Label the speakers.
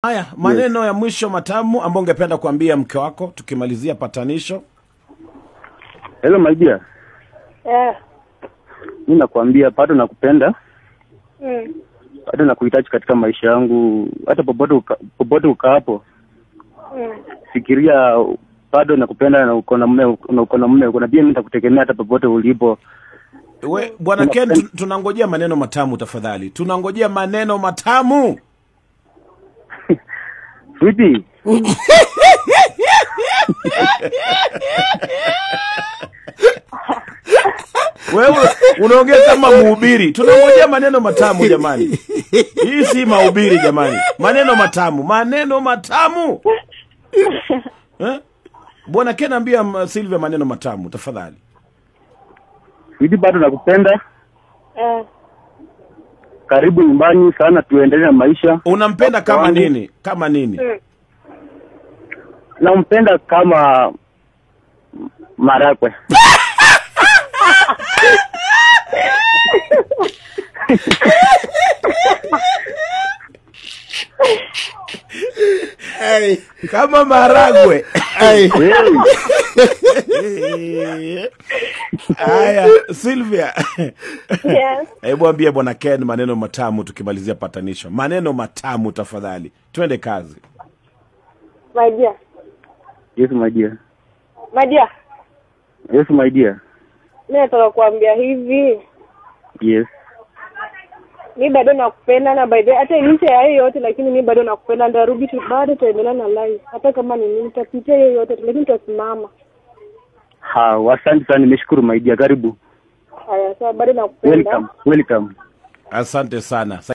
Speaker 1: Haya, maneno ya mwisho matamu ambayo ungependa kuambia mke wako tukimalizia patanisho.
Speaker 2: Hello my dear.
Speaker 3: Eh.
Speaker 2: Mimi nakwambia bado nakupenda,
Speaker 3: Mm.
Speaker 2: bado nakuhitaji katika maisha yangu, hata popote uka, popote ukaapo.
Speaker 3: Mm.
Speaker 2: Fikiria bado nakupenda na uko na mume na uko na mume, kuna pia mimi nitakutegemea hata popote ulipo.
Speaker 1: We, bwana Ken, tu- tunangojea maneno matamu tafadhali, tunangojea maneno matamu.
Speaker 2: Sweetie,
Speaker 1: Wewe unaongea kama mhubiri, tunangojea maneno matamu jamani. Hii si mahubiri jamani, maneno matamu, maneno matamu eh? Bwana Ken, ambia mm, Silvia maneno matamu tafadhali.
Speaker 2: sweetie, bado nakupenda.
Speaker 3: Eh.
Speaker 2: Karibu nyumbani sana, tuendelee na maisha.
Speaker 1: Unampenda kama
Speaker 2: Wangu.
Speaker 1: nini? Kama nini?
Speaker 3: Mm.
Speaker 2: Nampenda kama marakwe.
Speaker 1: Kama maragwe.
Speaker 2: Hey,
Speaker 1: Haya, Silvia.
Speaker 3: Yes.
Speaker 1: Hebu ambie bwana Ken maneno matamu tukimalizia patanisho. Maneno matamu tafadhali. Twende kazi.
Speaker 3: My dear.
Speaker 2: yes my dear.
Speaker 3: My dear.
Speaker 2: Yes my dear.
Speaker 3: Mimi nataka kuambia hivi.
Speaker 2: Yes.
Speaker 3: Mi bado nakupenda na by the way, hata licha ya hiyo yote lakini mi bado nakupenda ndarudi tu bado tutaendelea na life. Hata kama ni nini tutapitia hiyo yote lakini tutasimama.
Speaker 2: Ha, asante sana, nimeshukuru my dear. Karibu.
Speaker 3: Haya sawa bado nakupenda.
Speaker 2: Welcome. Welcome.
Speaker 1: Asante sana.